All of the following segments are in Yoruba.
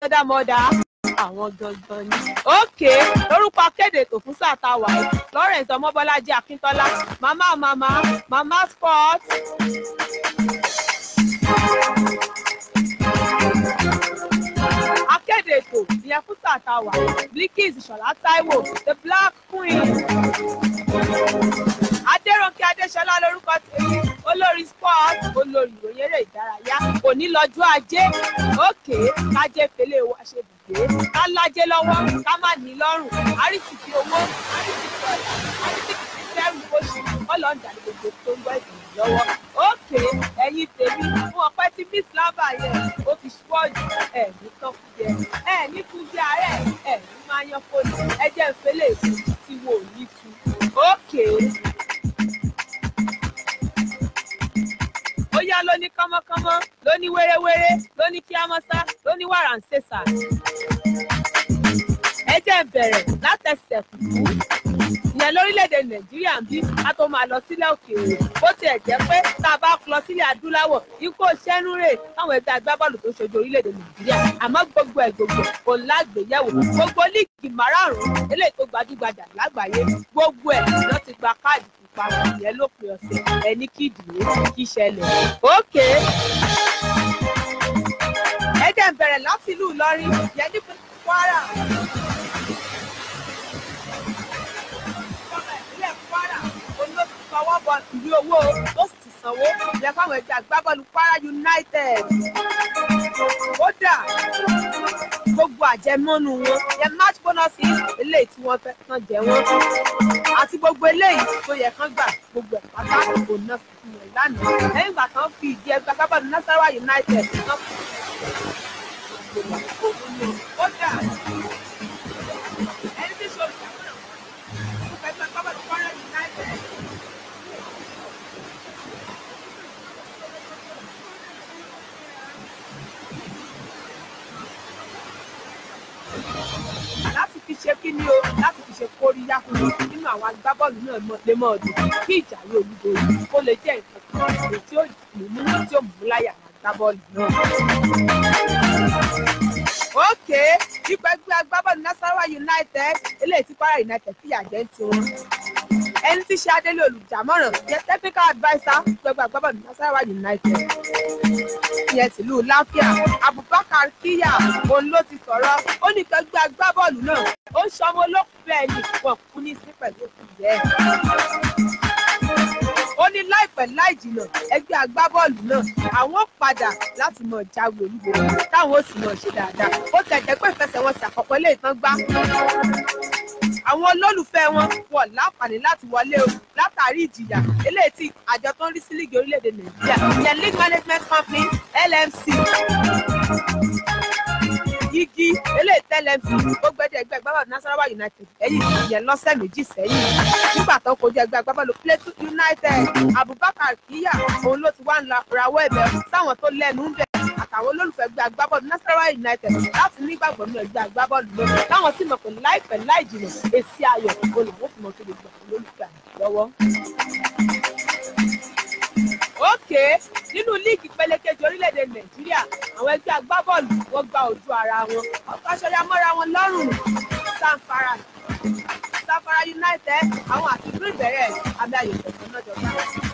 mọ́dà àwọn gangan ni. òkè lórúkọ akéde ètò fún sáà tá a wà yìí Lawrence ọmọbọlájí akíntọ́lá màmá màmá màmá sport. akéde ètò ìyẹn fún sáà tá a wà yìí Bilkis ìṣọ̀lá táíwò the black queen. adéròǹkè adéṣọlá lórúkọ tèmi olórí sport olórí ìròyìn eré ìdárayá òní lọ́jọ́ ajé òkè kájé fèlè wa ṣe bùgbé ká lájé lọ́wọ́ ká má ní lọ́rùn àrísìkí owó àrísìkí ọ̀la àrísìkí fẹ́rù oṣù ọlọ́ọ̀dà ní gbogbo tó ń gbọ́ ìgbìmọ̀ lọ́wọ́ òkè ẹ̀yin tèmi fún ọpẹ́ tí miss lava yẹn ó fi ṣúọ́ọ̀jù ẹ̀ ní tán fún jẹ ẹ̀ ní fún jẹ ààrẹ ẹ̀ ní máa yan fóònù ẹ jẹ́ ìfẹ́lẹ̀ èkó tí wo ò ní tu òkè. ó yá lóní kánmọ́kánmọ́ lóní wéréwéré lóní kíámọ́sá lóní wàràǹsẹ̀sà. ẹ jẹ́ bẹ̀rẹ̀ látẹsẹ̀ kùkú ìyẹn lórílẹ̀‐èdè nàìjíríà ń bí a tó máa lọ sílẹ̀ òkèèrè bó tiẹ̀ jẹ́ pé tá a bá lọ sílẹ̀ adúláwọ̀ ikú òṣẹ́nu rè káwọn ẹgbẹ́ agbábọ́ọ̀lù tó ṣojú orílẹ̀‐èdè nàìjíríà àmọ́ gbogbo ẹ̀ gbogbo kò lágbèyẹ̀wò gbogbo líìgì márààrún eléyìí tó gbajúgbajà lágbàáyé gbogbo ẹ̀ ló ti gba káàdì ìparun ìyẹn lópin ọ̀sẹ̀ ẹni kí ìdìbò kí ṣẹlẹ̀ òkè ẹ jẹ́ n bẹ̀rẹ̀ láti ìlú ìlọrin yẹn ní kwara. ìjọba ìpínlẹ̀ kwara olóòtú fọwọ́ bọ ìwé owó ó sì ti sanwó ìyẹn fáwọn ẹgbẹ́ agbábọ́ọ̀lù kwara united. kódà gbogbo àjẹmọ́nù wọn yẹn match bonuses eléyìí tí wọ́n fẹ́ kàn jẹ wọ́n àti gbogbo eléyìí tó yẹ kán gbà gbogbo ẹ̀ pátá kò ná fún wọn lánàá lẹ́yìn ìgbà kan fi ìdí ẹgbẹ́ agbábọ́ọ̀lù nasarawa united kan kódà ẹni tí ṣe olùdámọ̀ràn fún ẹgbẹ́ agbábọ́ọ̀lù kwara united. láti fi ṣe kí ni o láti fi ṣe kóríyá fún mi nínú àwọn agbábọ́ọ̀lù náà lè mọ̀ ọdún kí ìjà yóò olúborí kó lè jẹ́ nǹkan kan èyí tí ó mú tí ó mú láyà àwọn agbábọ́ọ̀lù náà. ókè ipò ẹgbẹ́ agbábọ́ọ̀lù nasarawa united eléyìí tí kwara united fìyà jẹ ń tiwọn ẹni tí ṣe adélé olùdámọ̀ràn jẹ́ technical adviser fún ẹgbẹ́ agbábọ́ọ̀lù nasarawa united ìyẹn tìlú láfíà abubakar kíyà òun ló ti sọ̀rọ̀ ó ní kẹgbẹ́ agbábọ́ọ̀lù náà ó ń ṣọmọ olókùn bẹ́ẹ̀ ni wọn kú ní sí pẹ̀lú òkú yẹn ó ní láìpẹ́ láì jìnnà ẹgbẹ́ agbábọ́ọ̀lù náà àwọn padà láti mọ̀ jáwé olúborí táwọn ó sì mọ̀ ṣe dáadáa ó tẹ̀ jẹ́ pé ìfẹsẹ̀wọnsẹ̀ àkọ́kọ́ lè tán gbá àwọn olólùfẹ́ wọn wọ̀ láǹfààní láti wọlé o látàrí ìjìyà eléyìí tí àjọ tó ń rí sí líìgì orílẹ̀-èdè nàìjíríà ìyẹn league management company LMC igi eléyìí tẹ́lẹ̀ fi ó gbẹ́dẹ̀ ẹgbẹ́ agbábọ́ọ̀lù nasarawa united ẹ̀yìn ìyẹn lọ́sẹ̀ méjì sẹ́yìn nígbà tó kojú ẹgbẹ́ agbábọ́ọ̀lù plateau united abubakar kíyà òun ló ti wá ń la rawọ́ ẹ̀bẹ̀ sáwọn tó lẹ́nu ń bẹ̀ àtàwọn olólùfẹ́ ẹgbẹ́ agbábọ́ọ̀lù nasarawa united láti nígbàgbọ́ nínú ẹgbẹ́ agbábọ́ọ̀lù náà táwọn sì mọ̀ pé láìpẹ́ láì jìnnà èsì ayọ̀ olùwọ́n fi mọ̀ tó gbogbo àwọn olólùfẹ́ lọ́wọ́ òkè nínú líìgì pélékejì orílẹ̀-èdè nàìjíríà àwọn ẹgbẹ́ agbábọ́ọ̀lù wọ́n gba ojú ara wọn ọkọ̀ aṣọ́yà mọ́ra wọn lọ́rùn sanfara sanfara united àwọn àti green beret àmì ayò kọ̀ọ̀kan náà jọba.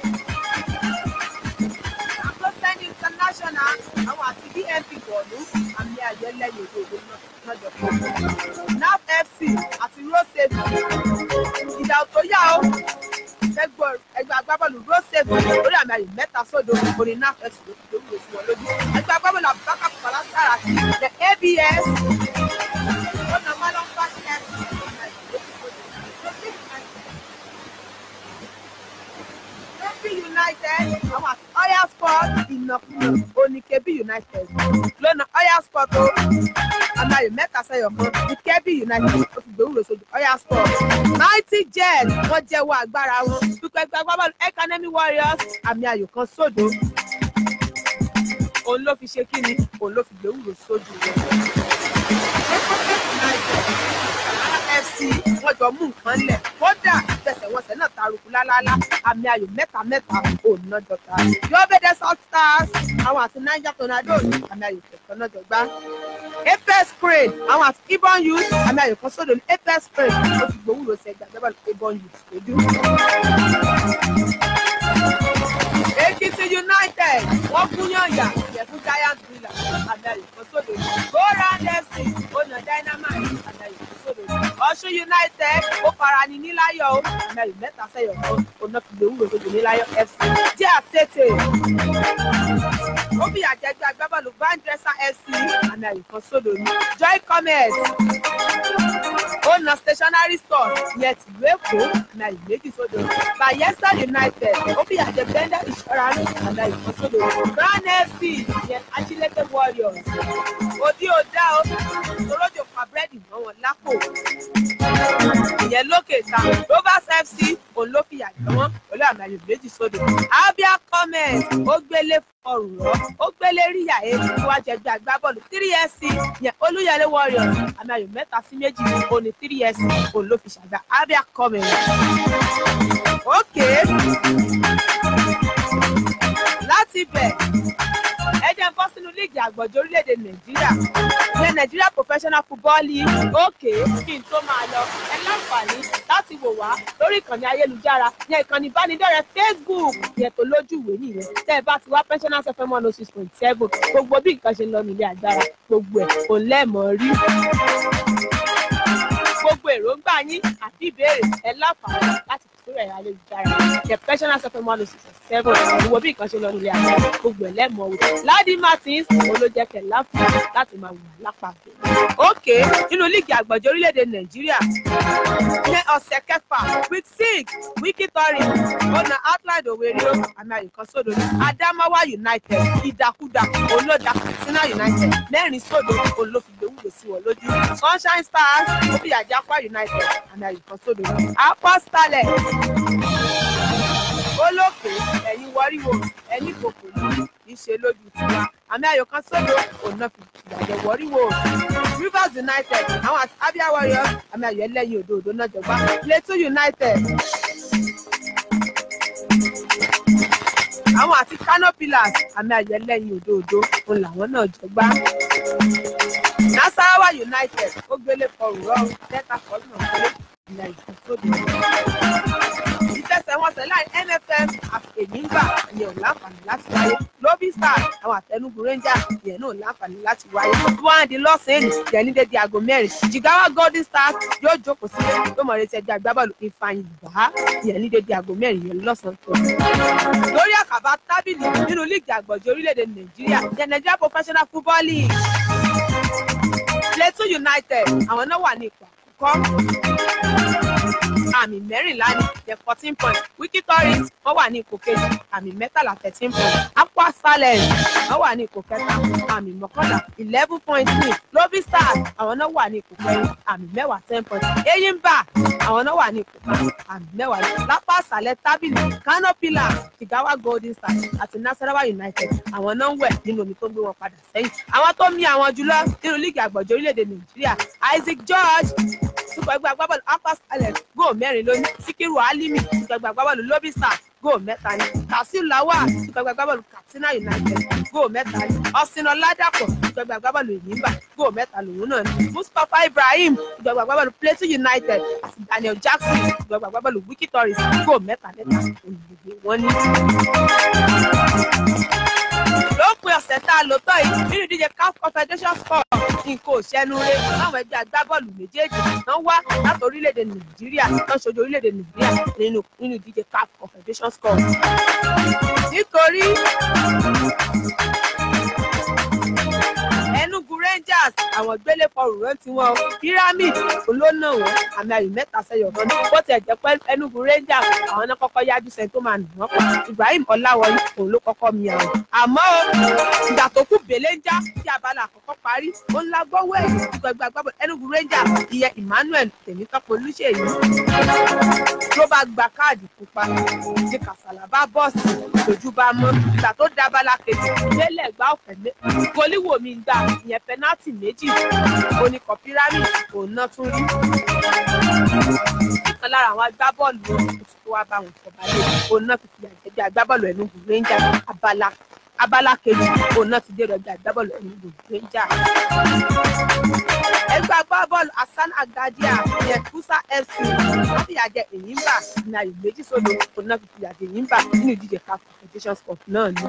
agbósẹ́ni international àwọn àti bnp bọ̀ọ̀lù àmì ayò ẹlẹ́yìn òdòdó náà jọba. naf fc àti road safety ìdá tó yá o ẹgbẹ́ agbábọ́ọ̀lù road safety lórí àmì ayò mẹ́ta sódò orin náà fẹ́ sùn lórí òsì wọn lójú ẹgbẹ́ agbábọ́ọ̀lù abubakar kọ́lá sára the abs ọ̀nà malọ́fà ṣẹ́ united àwọn àti oya sport ìnàkúnà oníkebí united lónà oya sport o àmì ayò mẹ́ta sẹ́yọ̀ kan ní kebí united ó fi gbòòrò sójú oya sport mighty jet wọ́n jẹ́wọ́ agbára wọn dúpẹ́ ẹgbẹ́ agbábọ́ọ̀lù academy warriors àmì ayò kan sódò òun ló fi ṣe kí ni òun ló fi gbòòrò sójú wọn. fc wọ́n jọ jọ mú nǹkan lẹ̀ kódà ìfẹsẹ̀wọnsẹ̀ náà taruku lálálá àmì ayò mẹ́ta mẹ́ta òun náà jọta yóòbédé south stars àwọn àti niger tornadoes àmì ayò kẹ̀kẹ́ náà jọ gbá apex crane àwọn àti ibon youth àmì ayò kan sódò ní apex crane ó ti gbowúrò sí ẹgbẹ́ agbábọ́ọ̀lù ibon youth lójú. Ekiti United wọ́n gún yànyà yẹ fún Giant Villa àmì kan sódò ní. Goran FC ọ̀nà Dynamite àmì kan sódò ní. Ọ̀ṣun United ó fara ní níláyọ̀ ó àmì mẹ́ta sẹ́yọ̀ kan ọ̀nà fìgbè wúrò sódò níláyọ̀ FC. Jẹ́ àtẹ̀tẹ̀ ó bí àjẹgbẹ́ agbábọ́ọ̀lù Vandresa FC àmì kan sódò ní. Joy Commerce ọ̀nà stationery store yẹn tìlú Èkó àmì méjì sódò ní. Bayelsa United ó bí àjẹ Bender Insurance àmì kan sódò ní. Brown FC yẹn Achilete Warriors òdi òdá o torójò pa búrẹ́dì mọ́ wọn lápò ìyẹn lókè ta rovers fc òun ló fìyà jẹ wọn pẹ̀lú àmì ayò méjì sódò abia comment ó gbélé fọrùn rọ ó gbélé ríyà e níwájú ẹgbẹ́ agbábọ́ọ̀lù three sc yẹn olúyẹlé warriors àmì ayò mẹ́ta sí méjì òní three sc òun ló fi ṣàgbà abia comment okay láti bẹ̀ ẹ jẹ́ bọ́ sínú líìgì àgbọ̀jọ̀ orílẹ̀-èdè nàìjíríà ìyẹn nàìjíríà professional football league òkè kí n tó máa lọ ẹ láǹfààní láti wò wá lórí ìkànnì ayélujára yẹn ìkànnì ìbánidọ́rẹ̀ẹ́ facebook yẹn tó lójú ìwé nìyẹn tẹ́ ẹ bá ti wá pensioners fm one oh six point seven gbogbo bí nǹkan ṣe ń lọ nílé agbára gbogbo ẹ̀ kò lẹ́ẹ̀mọ́ rí gbogbo èròǹgbà yín àti ìbéèrè ẹ láǹfààní láti fi sórí ẹ̀rọ ayélujára the pensioners fm one oh six point seven gbogbo bí nǹkan ṣe ń lọ nílé agbára gbogbo ẹ̀ lẹ́ẹ̀mọ́ wò ládì martins olójẹkẹ láǹfààní láti máa wù lápapọ̀. òkè nínú líìgì àgbọ̀jọ̀ orílẹ̀-èdè nàìjíríà ní ọ̀sẹ̀ kẹfà week six wiki torin ọ̀nà outline òwèrè àmì àyùkan sódò ní adamawa united ìdàkúdà olódà katsina united mẹ́rin sódò olófìgbè wúlò sí wọn lójú sunshine stars òbíyàjà akwa united àmì àyùkan sódò ní akwa starlet olókè ẹ̀yin wọ́ríwò ẹni kòkò ní í ṣe lójú tiwa àmì ayò kan sódò òun fi ìyàjọ wọ́ríwò rivers united àwọn àti abia warriors àmì ayò ẹlẹ́yin òdo òdo náà jọgbá plateau united àwọn àti kano pillars àmì ayò ẹlẹ́yin òdo òdo òun làwọn náà jọgbá nasarawa united ó gbélé fọrùn rọrùn delta fọlù náà gbélé ìyá ìfún sódò ìfẹsẹ̀wọnsẹ̀ láì nfm èyíngbà ìyẹn ò láǹfààní láti wáyé lobby stars àwọn àtẹnugu rangers ìyẹn náà ò láǹfààní láti wáyé wọ́n di lọ́sàn-án ìyẹn ní dédé aago mẹ́rin jigawa golden stars yóò jókòó sílé yóò mọ̀ retí ẹgbẹ́ agbábọ́ọ̀lù ìfàyìn bá ìyẹn ní dédé aago mẹ́rin ìyẹn lọ́sàn-án tó. lórí àkàbà tábìlì nínú líìgì àgbọ̀jọ̀ orílẹ̀-èdè nàìjíríà ìyẹn nigeria professional football league plateau united àwọn náà wà ní ipò àkọ́kọ́ àmì mẹ́rìnlá ní jẹ́ fourteen points wiki tourist wọ́n wà ní ipò kejì àmì mẹ́tàlá thirteen points aqua salem wọ́n wà ní ipò kẹta àmì mọ́kànlá eleven point three lobby stars àwọn náà wà ní ipò kẹrin àmì mẹ́wàá ten points eyimba àwọn náà wà ní ipò kan àmì mẹ́wàá lápá àṣálẹ́ tábìlì kano pillars jigawa golden stars àti nasarawa united àwọn náà ń wẹ̀ nínú omi tó ń gbé wọn padà sẹ́yìn àwọn tó mì àwọn jùlọ nínú líìgì àgbọ̀jọ̀ orílẹ̀-èdè nàìjíríà isaac george super ẹgbẹ́ agbábọ́ọ̀lù aqua salem góò mẹ́rin lónìí síkírù alimi super ẹgbẹ́ agbábọ́ọ̀lù lobby stars góò mẹ́ta ni tasiu lawal super ẹgbẹ́ agbábọ́ọ̀lù katsina united góò mẹ́ta ni ọ̀sìn ọ̀làdàpọ̀ super ẹgbẹ́ agbábọ́ọ̀lù ìyìnbá góò mẹ́ta lòun náà ni mustapha ibrahim super ẹgbẹ́ agbábọ́ọ̀lù plateau united àti daniel jackson super ẹgbẹ́ agbábọ́ọ̀lù wiki tourist góò mẹ́ta mẹ́ta olùdíje wọn ni lópin ọ̀sẹ̀ tá a lò tán yìí nínú ìdíje caf confederation sport nǹkan òṣèlú rẹ láwọn ẹgbẹ́ agbábọ́ọ̀lù méjèèjì náà wá láti orílẹ̀-èdè nàìjíríà náà ṣojú orílẹ̀-èdè nàìjíríà nínú nínú ìdíje caf confederation sport. nítorí enugu rangers àwọn gbélé fọrùn rántí wọn o pyramid olóńnà wọn àmì ayò mẹ́ta sẹ́yọ̀ kan bó tiẹ̀ jẹ́ pé enugu rangers àwọn náà kọ́kọ́ yájú sẹ́ni tó máa nù wọ́n pa ibrahim ọláwọlé òun ló kọ́kọ́ mi àwọn. àmọ́ ìgbà tó kù bèlè ń já tí abala àkọ́kọ́ parí ó ń la gbọ́wọ́ ẹ̀yìn gbẹgbẹ agbábọ̀ enugu rangers ìyẹn emmanuel tèmítọ́pọ̀ olùṣèyí ló bá gba káàdì pupa tí kàsàlà bá bọ́ọ̀sì lójú bá mọ́ ìgbà tó dábàlà kejì lélẹ̀ gbá ọ̀fẹ́ mẹ́ gólíwò mi gbà ìyẹn pẹ́nà pẹnátì méjì oníkọ̀ pyramid òun náà tún rí kan lára àwọn agbábọ́ọ̀lù wọn tó wá bá wọn fọba lé òun náà fi fìyà jẹ bí agbábọ́ọ̀lù Enugu Rangers abala abala kejì òun náà ti dé rẹ̀ bí agbábọ́ọ̀lù Enugu Rangers ẹgbẹ́ agbábọ́ọ̀lù Hasan Agadia yẹn Kusa FC wọ́n fìyà jẹ Enyimba ní ayò méjì sódò òun náà fi fìyà jẹ Enyimba nínú ìdíje CAF Confederations Cup náà ni.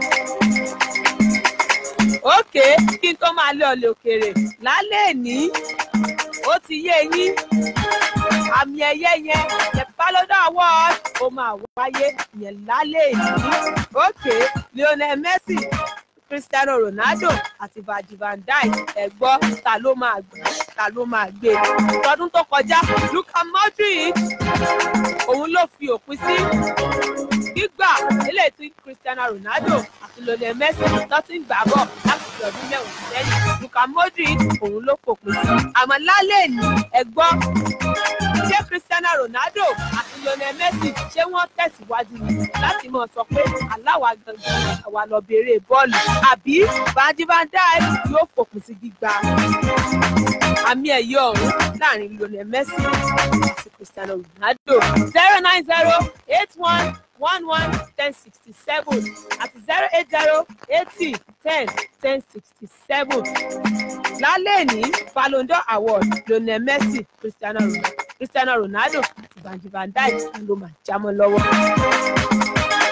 ókè kí n tó máa lé ọlẹ òkèèrè lálẹ́ ní ó ti yé yín àmì ẹ̀yẹ yẹn the Ballon Award ó máa wáyé yẹn lálẹ́ ní ókè Lionel Messi Cristiano Ronaldo àti Virgil van Dijk ẹ gbọ́ ta ló máa gbé ta ló máa gbé tọdún tó kọjá Luka Modric òun ló fi òpin sí gbígbà eléyìí tí Cristiano Ronaldo àti Lionel Messi tó ti ń gbà bọ̀ láti fi ọdún mẹ́wàá sẹ́yìn Luka Modric òun ló fòpin sí àmọ́ lálẹ́ ní ẹ gbọ́ ṣé Cristiano Ronaldo àti Lionel Messi ṣé wọ́n tẹ̀síwájú ni láti mọ̀ sọ pé aláwa gangan àwa lọ bèrè bọ́ọ̀lù àbí Virgil van Dijk yóò fòpin sí gbígba àmì ẹ̀yẹ ọ̀hún láàrin Lionel Messi àti Cristiano Ronaldo zero nine zero eight one one one ten sixty seven àti zero eight zero eighty ten ten sixty seven lálẹ́ ní Ballon d'Or award Lionel Messi Cristiano Ronaldo Cristiano Ronaldo àti Virgil van Dijk ló máa jámọ́ lọ́wọ́.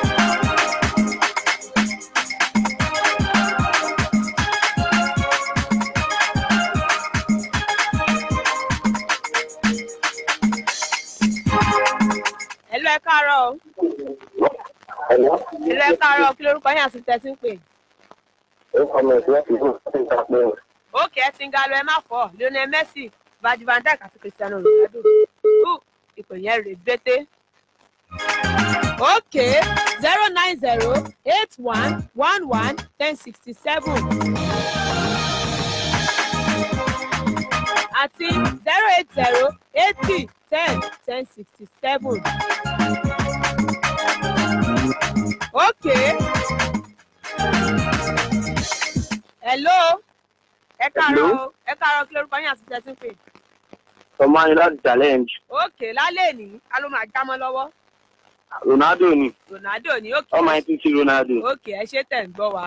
Hello, ẹ káàárọ̀ o. Hello, ẹ káàárọ̀ o. kí lorúkọ yín àti tẹ̀sí ń pè? Ókè ẹ ti ń ga lọ ẹ má fọ́ Lionel Messi Virgil van Dijk àti Cristiano Ronaldo. Ú ìpè yẹn rè bété. Ókè zero nine zero eight one one one ten sixty seven àti zero eight zero eighty ten ten sixty seven. Ókè. Hello. Ẹ káàárọ̀ o. Ẹ káàárọ̀ kí lorúkọ yín àti tẹ̀sí ń pè? ọmọ yín láti challenge Ókè lálẹ́ ní a ló máa jámọ́ lọ́wọ́. Ronaldo ni Ronaldo ní ókè. ọmọ yín tún sí Ronaldo. Ókè ẹ ṣé tẹ̀ ń gbọ́ wa.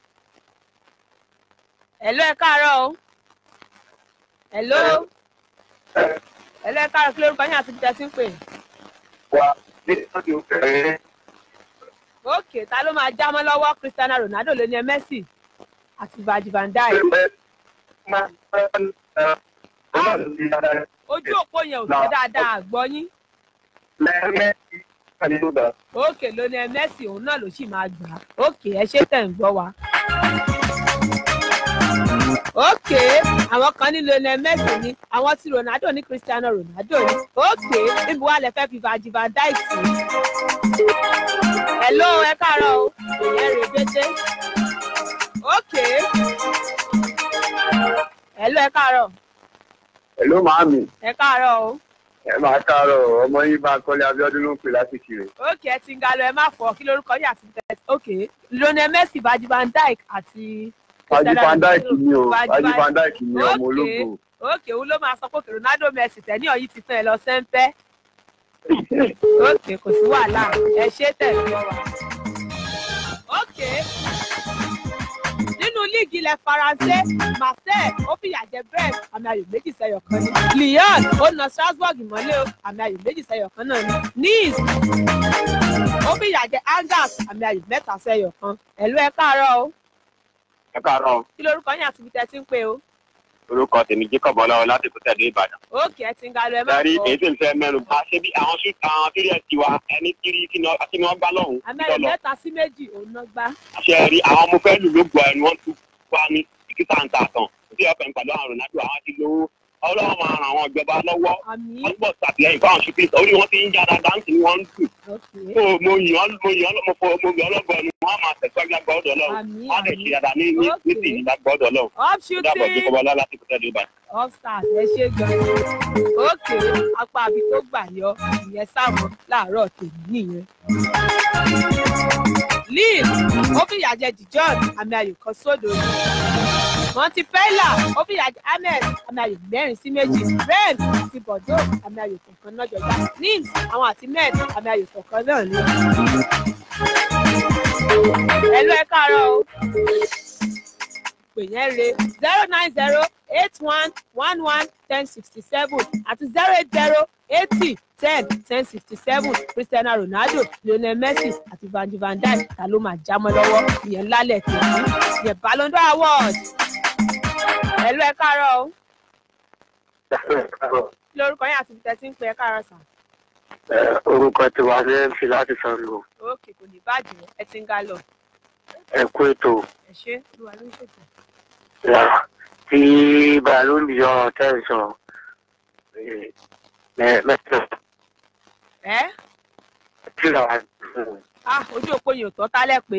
Hello ẹ káàárọ̀ o. Hello. Hello ẹ káàárọ̀ kí lorúkọ yín àti tẹ̀sí ń pè? wa ní ọdún fẹ́rẹ́ Ókè ta ló máa jámọ́ lọ́wọ́ Cristiano Ronaldo ló ní Messi àti Virgil van Dijk. Ojú òpó yẹn ò fẹ́ dáadáa àgbọ́ yín. Ókè ló ní Messi òun náà ló sì máa gbà á. Ókè ẹ ṣé tẹ̀ ń gbọ́ wa. Ókè àwọn kan ní Lionel Messi ni àwọn tí Ronaldo ní Cristiano Ronaldo ni. Ókè níbi wàá lẹ fẹ́ fi Virgil van Dijk sí. Hello ẹ káàárọ̀ o. Ìyẹn rè bété. Ókè. Hello ẹ káàárọ̀. Hello màámi Ẹ káàárọ̀ o. ẹ máa káàárọ̀ ọmọ yín bá kọ́lé Abíọ́dún ló ń pè láti kiri. Ókè ẹ ti ń ga lọ ẹ má fọ kí lórúkọ yín àti tẹ̀sí. Ókè Lionel Messi Virgil van Dijk àti. Virgil van Dijk ni o Virgil Virgil van- van Dijk ni ọmọ Ókè. ológo. Ókè òun ló máa sọ pé Ronaldo Messi tẹ̀ní ọ̀yí ti tán ẹ lọ sẹ́ńpẹ́. Ókè kò sí wàhálà ẹ ṣé tẹ̀ ń gbọ́ wa. Ókè nínú líìgì ilẹ̀ Faransé Marseille ó fìyà jẹ Brest àmì ayò méjì sẹ́yọ̀ kan ní. Lyon ó na Strasbourg mọ́lé o àmì ayò méjì sẹ́yọ̀ kan náà ní. Nice ó fìyà jẹ Angers àmì ayò mẹ́ta sẹ́yọ̀ kan. Ẹ̀lú ẹ káàárọ̀ o ẹ káàárọ̀ kí lorúkọ yín àti ibi tẹ́ ti ń pè o. orúkọ tèmi Jacob Ọláwọ láti kó tẹ̀lé Ìbàdàn. Ókè ẹ ti ń ga lọ ẹ má Darí fọ. èyí tí n fẹ́ mẹ́nu bá ṣé bí àwọn ṣú àwọn tírí ẹ̀ tiwa ẹni tírí kí ni wọ́n kí ni wọ́n gbá lọ́hùn-ún àmì ayò lọ́lọ́. mẹ́ta sí méjì òun náà gbá. Ṣé rí àwọn ọmọ fẹ́ lù ló gbọ́ ẹnu wọ́n tún wá ní títà ń ta tán. Tí ọ̀pẹ̀ ń pàdé àwọn Ronaldo àwọn ti lówó. Ọlọ́run máa ràn àwọn ìjọba lọ́wọ́. àmì Wọ́n gbọ́ sàtìlẹ́yìn fún àwọn ṣùgbọ́n orí wọn ti ń jára dáńtì ni wọ́n ń dùn. ókè Mo mo yàn mo yàn mo fọ mo yàn ọlọ́gbọ̀n ni wọ́n á máa tẹ̀síwájú lágbà ọ̀dọ̀ Ọlọ́run. àmì Wọ́n á lè ṣe àmì dáadáa ní ní ní tìyí lágbà ọ̀dọ̀ Ọlọ́run. up Ó dàbọ̀ shooting Jacob Ọlá láti kó tẹ̀lé Ìbàdàn. up stars ẹ ṣe gan ókè apá àbí tó gbà yọ ìyẹn sáwọn láàárọ̀ tèmi nìyẹn. Lille ó fìyà jẹ Dijon àmì ayò kan sódò montpella ó fi ìyàjẹ ahmed àmì ayò mẹ́rin sí méjì rennes àti bordeaux àmì ayò kọ̀ọ̀kan náà jọjá nims àwọn àti med àmì ayò kọ̀ọ̀kan náà ní. ẹ̀lú ẹ káàárọ̀ o pè yẹn re zero nine zero eight one one one ten sixty seven àti zero eight zero eighty ten ten sixty seven cristiano ronaldo lionel messi àti vandy van dijk ta ló máa jámọ́ lọ́wọ́ ìyẹn lálẹ́ tèmi ìyẹn ballon d'or award ẹ̀lú ẹ káàárọ̀ o kí lórúkọ yín àti ibi tẹ́ ti ń pè ẹ káàárọ̀ sàn. orúkọ tí wàá lè fi láti san lò òkè kò ní bàjẹ́ ẹ ti ń ga lọ ẹ kú ètò ẹ ṣé olúwa ló ń ṣètò. yà tí bàálù yọ tẹ̀sán mẹ́tẹ̀ ẹ tí ra ah ojú òpó yìí ò tọ́ tálẹ̀ pé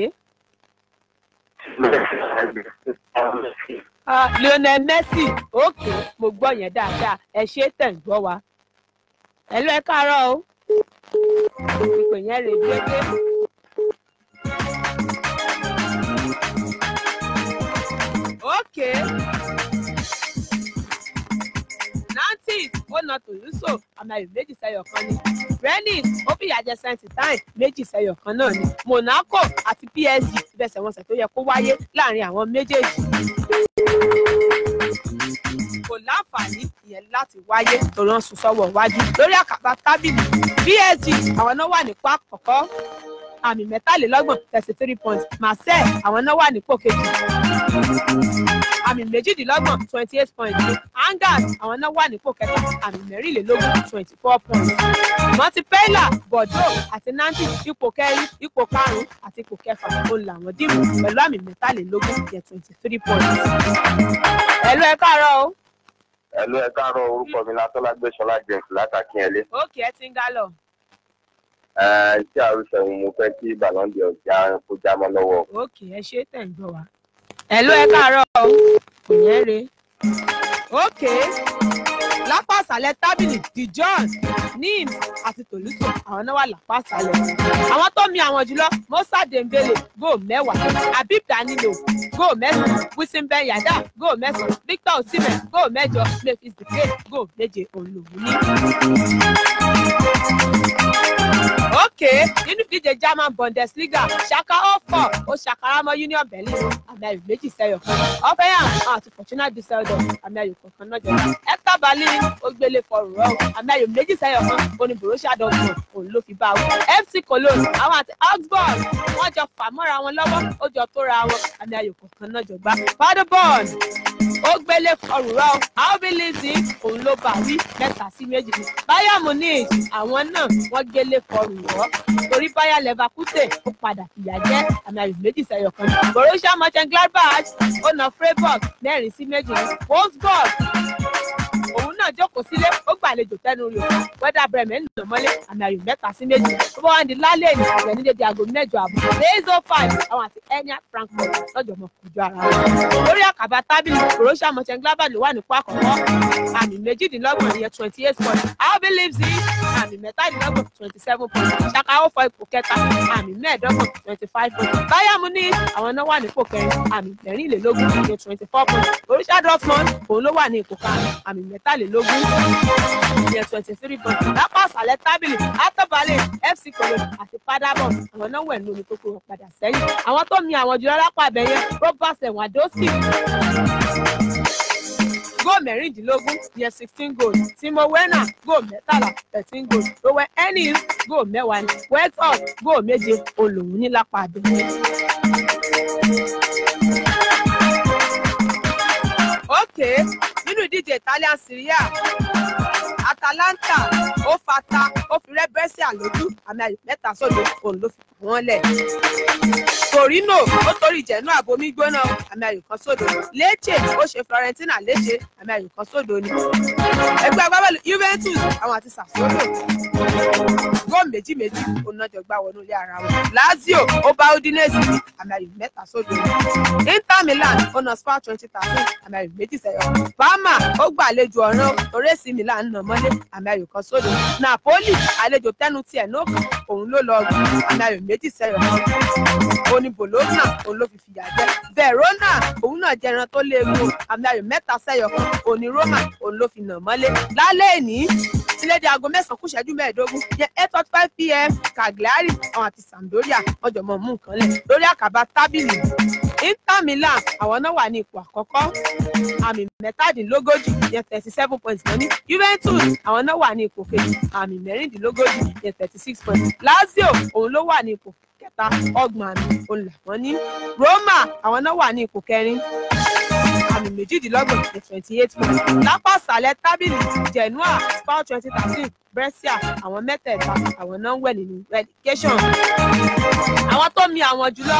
ah lionel messi òkè mo gbọ́ yẹn dáadáa ẹ ṣe tẹ̀ ń gbọ́ wa ẹ̀lú ẹ káàárọ̀ o ìpè yẹn rè déédéé. òkè nantes ó na tòlúsò àmì ayò méjì sẹ́yọ̀ kan ni rennes ó fìyà jẹ saint-tine méjì sẹ́yọ̀ kan náà ni monaco àti psg ìbẹ̀sẹ̀wọnsẹ̀ tó yẹ kó wáyé láàrin àwọn méjèèjì kò láǹfààní ìyẹn láti wáyé torí wọn sùn sọ́wọ́ iwájú lórí àkàbà tábìlì psg àwọn náà wà nípò àkọ́kọ́ àmì mẹ́tàlélọ́gbọ̀n thirty three points marseille àwọn náà wà nípò kejì àmì méjìdínlọ́gbọ̀n twenty eight points ní angers àwọn náà wà nípò kẹta àmì mẹ́rìnlélógún twenty four points montpella bordeaux àti nantes ipò kẹrin ipò karùnún àti ipò kẹfà òun làwọn dìbò pẹ̀lú àmì mẹ́tàlélógún yẹ twenty three points. ẹ̀lú ẹ káàárọ̀ o ẹ̀lú ẹ káàárọ̀ orúkọ mi látọ́lá gbẹ̀sọ́lá james látàkínyẹlé òkè ẹ ti ń gá lọ tí àrùsọ òun mo fẹ́ kí bàlọ́ndì ọ̀jà kó já mọ́ lọ́wọ́. òkè ẹ ṣe tẹ̀ ń gbọ́ wa ẹ̀lú ẹ káàárọ̀ o kò yẹn re òkè lápá àṣálẹ́ tábìlì dijon nims àti tòlútò àwọn náà wà lápá àṣálẹ́ àwọn tó mi àwọn jùlọ musa dembele góò mẹ́wàá habib danilo góò mẹ́sàn-án wisin ben yada góò mẹ́sàn-án victor osimhen góò mẹ́jọ memphis depay góò méje òun lòún ní. òkè nínú ìdíje german bundesliga ṣaka ọfọ ó ṣàkàràmọ union berlin àmì ayò méjì sẹyọ kan ọfẹyàn àti fortuna düsseldorf àmì ayò kọ̀ọ̀kan náà jọba hector berlin ó gbélé fọrùn rọ àmì ayò méjì sẹyọ kan oní borussia dortmund òun ló fi bá wọn fc cologne àwọn àti augsburg wọn jọ fà mọ́ra wọn lọ́wọ́ ó jọ tóra wọn àmì ayò kọ̀ọ̀kan náà jọba paderborn ó gbélé fọrùn rọ albi lizzy òun ló bá wí mẹ́ta sí méjì ni bayern munich àwọn náà wọ́n gbélé fọrùn rọ torí bayer leverkusen ó padà fìyà jẹ àmì ayò méjì sẹyọ kan borussia mönchengladbach ó na freiburg mẹ́rin sí méjì ní wolfsburg òun náà jókòó sílé ó gbàlejò tẹnu rẹ̀ wẹ́dà bremen nà mọ́lé àmì ayò mẹ́ta sí méjì tó bá wà ní lálẹ́ ìní àgbẹ̀ ní dédé aago mẹ́jọ àbọ̀ lazo five àwọn àti enia frankfurt lọ́jọ́ mọ́ kojú ara wọn. lórí àkàbà tábìlì borussia mönchengladbach ló wà nípò àkọ́kọ́ àmì méjìdínlọ́gbọ̀n ìyẹn twenty eight point albi leipzig àmì mẹ́tàdínlọ́gbọ̀n twenty seven point ṣaka ó fọ ipò kẹta àmì mẹ́ẹ̀ẹ́dọ́gbọ̀n twenty five point bayern munich àwọn náà wà nípò kẹrin àmì mẹ́rìnlélógún ìyẹn twenty four point borussia dortmund òun ló wà ní ipò karùn-ún àmì mẹ́tàlélógún ìyẹn twenty three point lápá àṣálẹ́ tábìlì àtọ́balẹ̀ fc cologne àti paderborn àwọn náà wẹ̀ ní omi tó kó wọn padà sẹ́yìn àwọn tó mi àwọn jùlọ lápá abẹ́yẹn robert lewandowski góò mẹ́rìndínlógún ìyẹn sixteen goals timo werner góò mẹ́tàlá thirteen goals rowan ennis góò mẹ́wàá ní westhoff góò méje olóhùn ní lápá abẹ́yẹn. ókè nínú ìdíje italian serie a atalanta ó fata ó fi rẹ́ bẹ́síà lójú àmì ayò mẹ́ta sódò òun ló fi kàn wọ́n lẹ̀. torino ó torí ìjẹ̀nú àbomi gbóná àmì ayò kan sódò lecce ó ṣe florentina léṣe àmì ayò kan sódò ni. ẹgbẹ́ agbábọ́ọ̀lù juventus àwọn àti sassuolo góò méjì méjì onájọ gbá wọnú ilé ara wọn lazio ó bá udinese ní àmì ayò mẹ́ta sódò ni. inter milan ó na spa twenty thirteen àmì ayò méjì sẹ́yọ parma ó gbàlejò ọ̀ràn torresi milan nà mọ́ mọ́lé àmì ayò kan sódò napoli àlejò tẹnu tiẹ̀ náà kàn òun ló lọ rùn àmì ayò méjì sẹ́yọ̀ òní bologna òun ló fi fìyà jẹ verona òun náà jẹ ẹran tó léegun àmì ayò mẹ́ta sẹ́yọ̀ kan òní roma òun ló fi nà mọ́lé lálẹ́ ìní sílédìí aago mẹ́sàn-án kù ṣẹ́jú mẹ́ẹ̀ẹ́dógún yẹ eight forty five pm cagliari àwọn àti sampdoria wọ́n jọ mọ̀ mú nǹkan lẹ̀ lórí àkàbà tábìlì inter milan àwọn náà wà ní ipò àkọ́kọ́ àmì mẹ́tàdínlógójì yẹn thirty seven points náà ní juventus àwọn náà wà ní ipò kejì àmì mẹ́rìndínlógójì yẹn thirty six points lazio òun ló wà ní ipò kẹta ọgbọ̀n àmì òun làwọn ní roma àwọn náà wà ní ipò kẹrin àmì méjìdínlọ́gbọ̀n ní twenty eight points lápá ìsàlẹ̀ tábìlì genoa spal twenty thirteen brescia àwọn mẹ́tẹ̀ẹ̀ta àwọn náà ń wẹ̀ nínú relegation àwọn tó mi àwọn jùlọ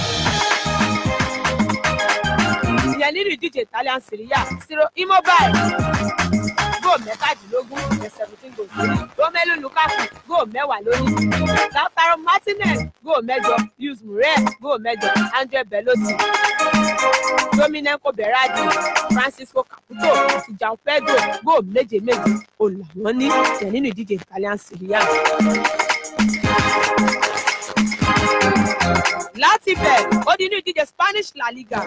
ìyẹn nínú ìdíje italian serie a zero immobile góò mẹ́tàdínlógún ẹ̀ seventeen goals lórí romelu lukaku góò mẹ́wàá lórí lautaro martinez góò mẹ́jọ luis muriel góò mẹ́jọ andre belotti dominico berardi francisco caputo àti jao pedro góò méje méje òun làwọn ní ìyẹn nínú ìdíje italian serie a. láti bẹ̀ ó di inú ìdíje spanish la liga.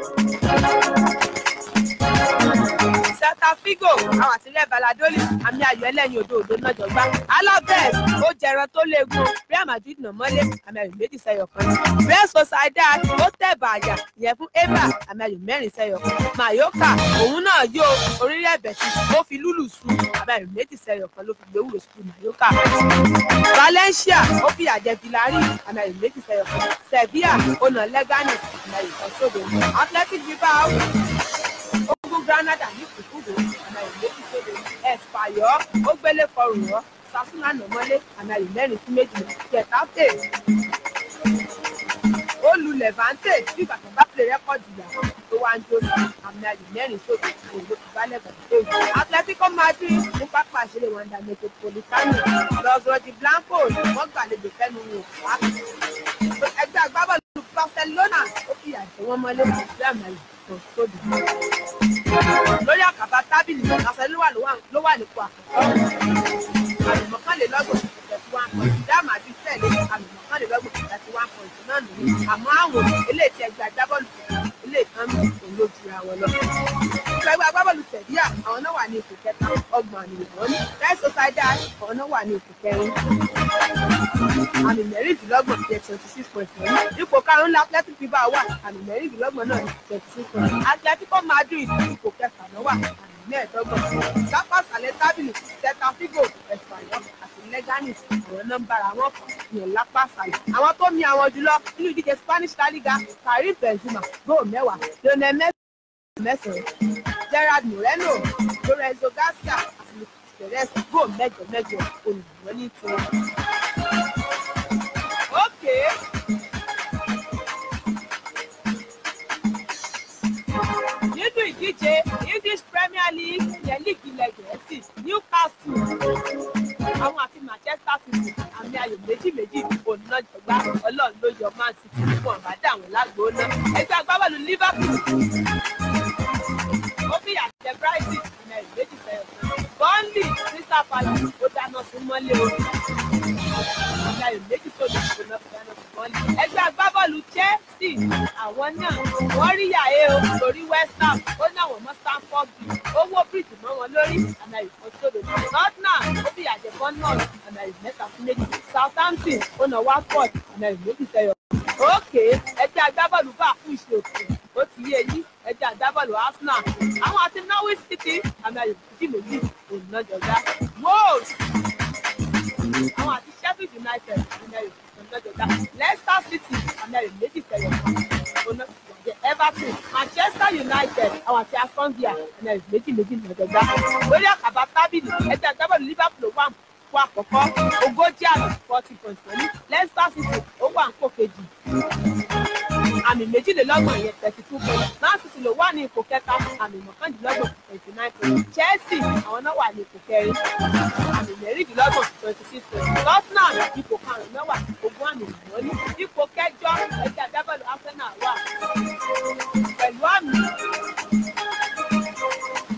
celta figo àwọn àtìlẹ́ baladoli àmì ayò ẹlẹ́yin odò odò náà jọgbá alaves ó jẹran tó léegun real madrid nà mọ́lé àmì ayò méjì sẹ́yọ̀ kan ní real sociedad ó tẹ̀ bàjá ìyẹn fún eba àmì ayò mẹ́rin sẹ́yọ̀ kan mayoka òun náà yó orílẹ̀ bẹ̀tì ó fi lúlù sùn àmì ayò méjì sẹ́yọ̀ kan ló fi gbé wúrò sùn mayoka valencia ó fi àjẹ villarreal àmì ayò méjì sẹ́yọ̀ kan sevilla ó nà leganes àmì ayò kan sódò athletic bilbao ogun granada ní kùkùrù àmì ayò méjì sódò espayọ ó gbélé kọrùn rọ sasuna nà mọ́lé àmì ayò mẹ́rin sí méjì getafe ó lu levante bí bàtà bá pè rẹ́kọ̀dì ìyàwó tó wá ń jó sí àmì ayò mẹ́rin sódò òun ló fi bálẹ̀ gbàgbé atletico madrid ní pápá ìṣeré wanda metropolitano los rodi blancos wọ́n gbàlejò fẹ́nu wò wá ẹgbẹ́ agbábọ́ọ̀lù barcelona ó fi àjẹ wọn mọ́lé sí àmì ayò kan sódò lórí àkàbà tábìlì barcelona ló wà nípò àkọ́kọ́ àmì mọ́kànlélọ́gbọ̀n thirty one point real madrid tẹ̀lé àmì mọ́kànlélọ́gbọ̀n thirty one point náà nìyí àmọ́ àwọn eléyìí tí ẹgbẹ́ agbábọ́ọ̀lù ilé ìkan mi òun ló jura wọn lọ. ẹgbẹ́ agbábọ́ọ̀lù tẹ̀lé àwọn náà wà ní ipò kẹta ọgbọ̀n àmì ìwọ̀n ní real sociedad àwọn náà wà ní ipò kẹrin àmì mẹ́rìndínlọ́gbọ̀n jẹ́ twenty six point nine ipò karùn-ún la athletic bilbao wà àmì mẹ́rìndínlọ́gbọ̀n náà ní twenty six point nine atletico madrid ipò kẹfà náà wà àmì mẹ́ẹ̀ẹ́dọ́gbọ̀n lápá ìsàlẹ̀ tábìlì celta figo espanyol àti leganis àwọn náà ń bára wọn fà yàn lápá ìsàlẹ̀ àwọn tó mi àwọn jùlọ nínú ìdíje spanish la liga karim benzema góò mẹ́wàá lionel messi mẹ́sàn-án gerard moreno lorenzo garcia àti lucas perez góò mẹ́jọ mẹ́jọ olùdíwọ́ ní tiwọn. Okay. nínú ìdíje english premier league yẹn líìgì ilẹ̀ gẹ̀ẹ́sì newcastle àwọn àti manchester city àmì ayò méjì méjì ònàjọgbá ọlọ́run ló yọ man city fún ọ̀bádà àwọn lágbóná ẹgbẹ́ agbábọ́ọ̀lù liverpool ó fi àjẹ brighton àmì ayò méjì fẹ́ẹ́ burnley crystal palace ó dáná sí mọ́lé o àmì ayò méjì sódò ó náà fi dáná sí mọ́lé ẹgbẹ́ agbábọ́ọ̀lù chelsea àwọn náà wọ́n rí yàé o lórí west ham ó ní àwọn mọ́ stamford bridge owó bridge mọ́ wọn lórí àmì ayò kan sódò tottenham ó fi àjẹ bournemouth àmì ayò mẹ́ta sí méjì southampton ó nà watford àmì ayò méjì sẹ́yọ. òkè ẹgbẹ́ agbábọ́ọ̀lù bá kú ìṣe òkè ó ti yé yín ẹgbẹ́ agbábọ́ọ̀lù arsenal àwọn àti norwich city àmì ayò méjì méjì òun náà jọjá wolves àwọn àti sheffield united àmì ayò òun náà jọjá leicester city àmì ayò méjì sẹ́yọ òun náà jọjá everton manchester united àwọn àti aston villa àmì ayò méjì méjì náà jọjá lórí àkàbà tábìlì ẹgbẹ́ agbábọ́ọ̀lù liverpool wà fún àkọ́kọ́ ogójì àmì forty point pẹ̀lú leicester city ó wà ń kó kejì àmì méjìlélọ́gbọ̀n yẹn thirty two point man city ló wà ní ipò kẹta àmì mọ́kàndínlọ́gbọ̀n twenty nine point chelsea àwọn náà wà ní ipò kẹrin àmì mẹ́rìndínlọ́gbọ̀n twenty six point tottenham ipò karùn-ún náà wà ogún àmì ìwọ́n ní ipò kẹjọ ẹgbẹ́ agbábọ́ọ̀lù arsenal wà pẹ̀lú àmì mọ́kàndínlọ́gbọ̀n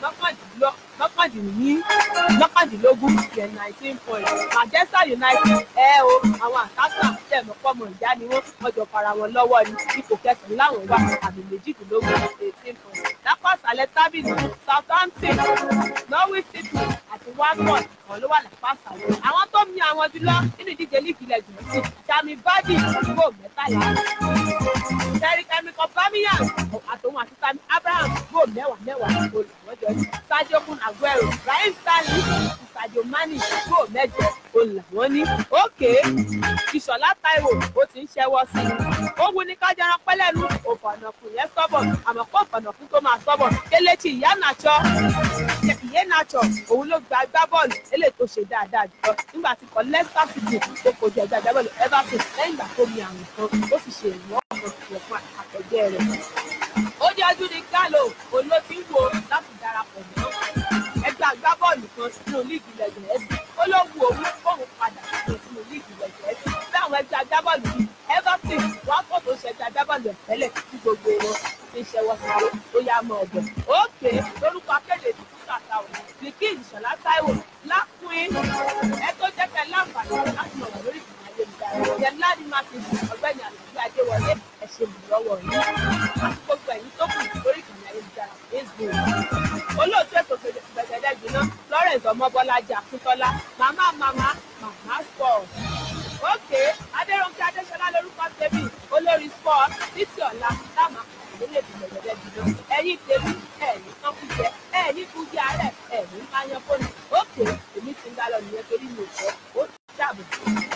mọ́kàndínlọ́ mọ́kàndínní mọ́kàndínlógún yẹn nineteen point Manchester United ẹ o àwọn àtàtà tẹ̀mọ́ pọ́mọ ìyá ni wọ́n ọjọ́ fara wọn lọ́wọ́ ni ipò kẹsàn-án láwọn wà àmì méjìdínlógún eighteen point lápá àṣálẹ́ tábìlì Southampton Norwich City àti Watford kan ló wà lápá àṣálẹ́ àwọn tó mi àwọn jùlọ nínú ìdíje líìgì ilẹ̀ gẹ̀ẹ́sì Jamie Vardy kó mẹ́tàlá Terry Chemical Birmingham àtòun àti Tammy Abraham kó mẹ́wàá mẹ́wàá olùwọ́jọ́ ní Sadio Kun Aguero Raheem Sterling àti Sadio Mane kó mẹ́jọ olùwọ́n ní òkè Ìṣọ̀lá Táíwò ó ti ń ṣẹ́wọ́ sí i ó wù ní kájọra pẹ́lẹ́nu òfànàkùn yẹn sọ́bọ̀ àmọ́ kó òfànàkùn tó máa sọ́bọ̀ Kelechi Iheanacho Iheanacho òun ló gba agbábọ́ọ̀lù eléyìí tó ṣe dáadáa jùlọ nígbà tí kò Leicester City tó kojú ẹgbẹ́ agbábọ́ọ̀lù Everton lẹ́yìn ìgbà tó mi àrùn kan ó sì ṣe ìwọ́n ọ̀kan fún àtẹ̀jẹ́ rẹ̀ ó jẹ́ ọdún ní Gallo òun ló ti ń wo láti darapọ̀ mọ́ ẹgbẹ́ agbábọ́ọ̀lù kan sínú líìgì ilẹ̀ Gẹ̀ẹ́sì ó ló wu òun fóun padà sínú líìgì ilẹ̀ Gẹ̀ẹ́sì bí àwọn ẹgbẹ́ agbábọ́ọ̀lù bíi Everton wọ́n kò tó ṣe ẹgbẹ́ agbábọ́ọ̀lù ẹ̀fẹ́lẹ̀ tí gbogbo wọn ti ń ṣẹwọ́ sáré ó yá mọ́ ọ̀bọ̀ òkè lórúkọ akéde ìdìbò sàtàwọ̀ nìkí ìṣọ̀lá Táíwò lápín ẹ tó jẹ́ kẹ́ láǹfààní láti mọ̀ lórí ìgbìmọ̀ ayélujára yẹn láti má ti di ọ̀gbẹ́ni àlàyé adéwọlé ẹ ṣe ìrànlọ́wọ́ yìí àti gbogbo ẹ̀yin tó kù lórí ìkànnì ayélujára Facebook olóòtú ètò gbẹ̀gẹ̀dẹ̀ gbiná Lawrence ọmọbọlájà akíntọ́lá màmá màmá màmá sport òkè adéròǹkè adéṣọlá lórúkọ tèmi olórí sport títí ọ̀la táwọn àkàndé lè fi gbẹ̀gẹ̀dẹ̀ gbiná ẹ̀yin tèmi ẹ̀yin kan kú jẹ ẹ̀yin kú jẹ àárẹ̀ ẹ̀yin máa yan fóònù òkè èmi ti ń dá lọ nìyẹn torí mi ò fẹ́ ó dàbọ̀.